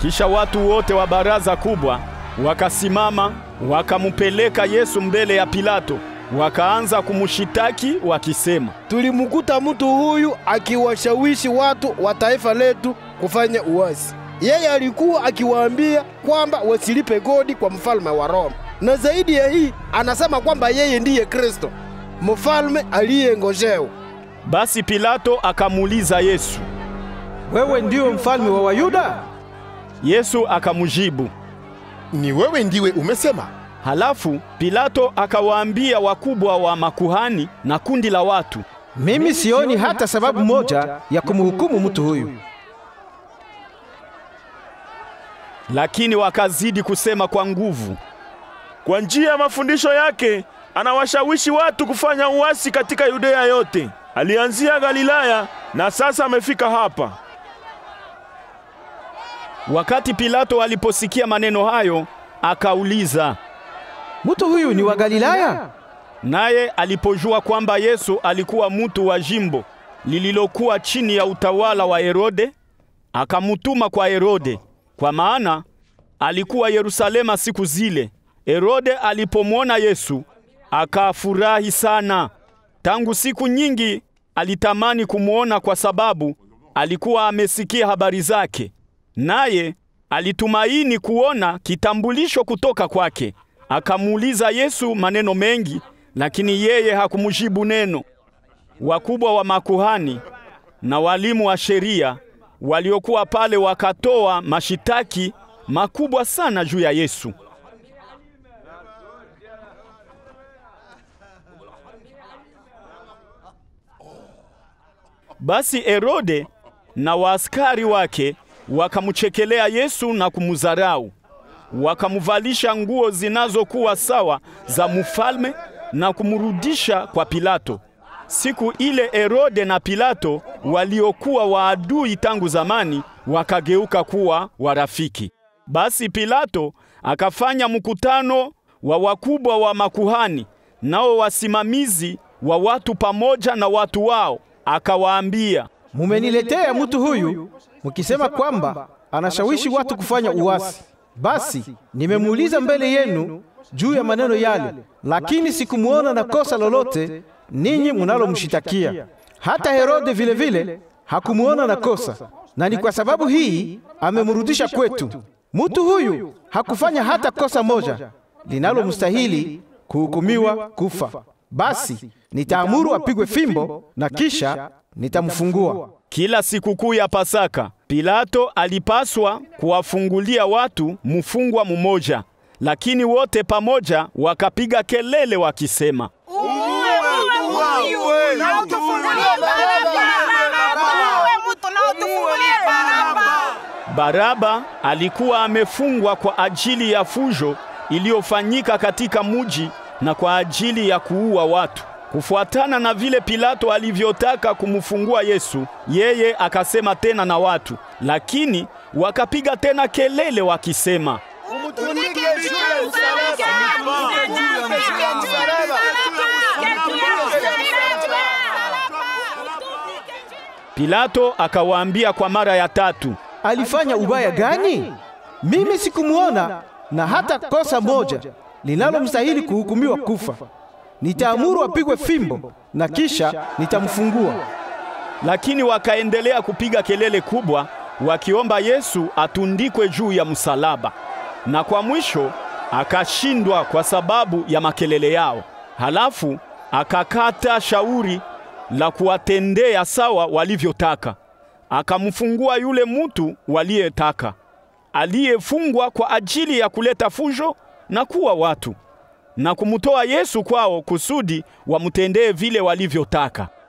Kisha watu wote wa baraza kubwa wakasimama, wakamupeleka Yesu mbele ya Pilato, wakaanza kumshitaki wakisema, Tulimkuta mtu huyu akiwashawishi watu wa taifa letu kufanya uasi. Yeye alikuwa akiwaambia kwamba wasilipe kodi kwa mfalme wa Roma, na zaidi ya hii anasema kwamba yeye ndiye Kristo, mfalme aliyengojewa. Basi Pilato akamuuliza Yesu. Wewe ndio mfalme wa Wayuda? Yesu akamjibu. Ni wewe ndiwe umesema. Halafu Pilato akawaambia wakubwa wa makuhani na kundi la watu, Mimi sioni hata sababu moja ya kumhukumu mtu huyu. lakini wakazidi kusema kwa nguvu. Kwa njia ya mafundisho yake anawashawishi watu kufanya uasi katika Yudea yote. Alianzia Galilaya na sasa amefika hapa. Wakati Pilato aliposikia maneno hayo, akauliza. Mtu huyu ni wa Galilaya? Naye alipojua kwamba Yesu alikuwa mtu wa jimbo lililokuwa chini ya utawala wa Herode, akamutuma kwa Herode, kwa maana alikuwa Yerusalema siku zile. Herode alipomwona Yesu akafurahi sana. Tangu siku nyingi alitamani kumwona kwa sababu alikuwa amesikia habari zake, naye alitumaini kuona kitambulisho kutoka kwake. Akamuuliza Yesu maneno mengi, lakini yeye hakumjibu neno. Wakubwa wa makuhani na walimu wa sheria waliokuwa pale wakatoa mashitaki makubwa sana juu ya Yesu. Basi Herode na waaskari wake wakamchekelea Yesu na kumudharau. Wakamuvalisha nguo zinazokuwa sawa za mfalme na kumrudisha kwa Pilato. Siku ile Herode na Pilato waliokuwa waadui tangu zamani wakageuka kuwa warafiki. Basi Pilato akafanya mkutano wa wakubwa wa makuhani nao wasimamizi wa watu pamoja na watu wao, akawaambia, Mumeniletea mtu huyu mukisema kwamba anashawishi watu kufanya uasi. Basi nimemuuliza mbele yenu juu ya maneno yale, lakini sikumuona na kosa lolote ninyi munalomshitakia. Hata Herode vile vile hakumuona na kosa, na ni kwa sababu hii amemrudisha kwetu. Mtu huyu hakufanya hata kosa moja linalomstahili kuhukumiwa kufa. Basi nitaamuru apigwe fimbo na kisha nitamfungua. Kila sikukuu ya Pasaka Pilato alipaswa kuwafungulia watu mfungwa mmoja, lakini wote pamoja wakapiga kelele wakisema, Baraba alikuwa amefungwa kwa ajili ya fujo iliyofanyika katika muji na kwa ajili ya kuua watu. Kufuatana na vile Pilato alivyotaka kumfungua Yesu, yeye akasema tena na watu, lakini wakapiga tena kelele wakisema, Pilato akawaambia kwa mara ya tatu, Alifanya ubaya gani? Mimi sikumuona na hata kosa moja linalomstahili kuhukumiwa kufa. Nitaamuru apigwe fimbo na kisha nitamfungua. lakini wakaendelea kupiga kelele kubwa wakiomba Yesu atundikwe juu ya msalaba. Na kwa mwisho akashindwa kwa sababu ya makelele yao. Halafu akakata shauri la kuwatendea sawa walivyotaka. Akamfungua yule mutu waliyetaka, aliyefungwa kwa ajili ya kuleta fujo na kuwa watu, na kumtoa Yesu kwao kusudi wamtendee vile walivyotaka.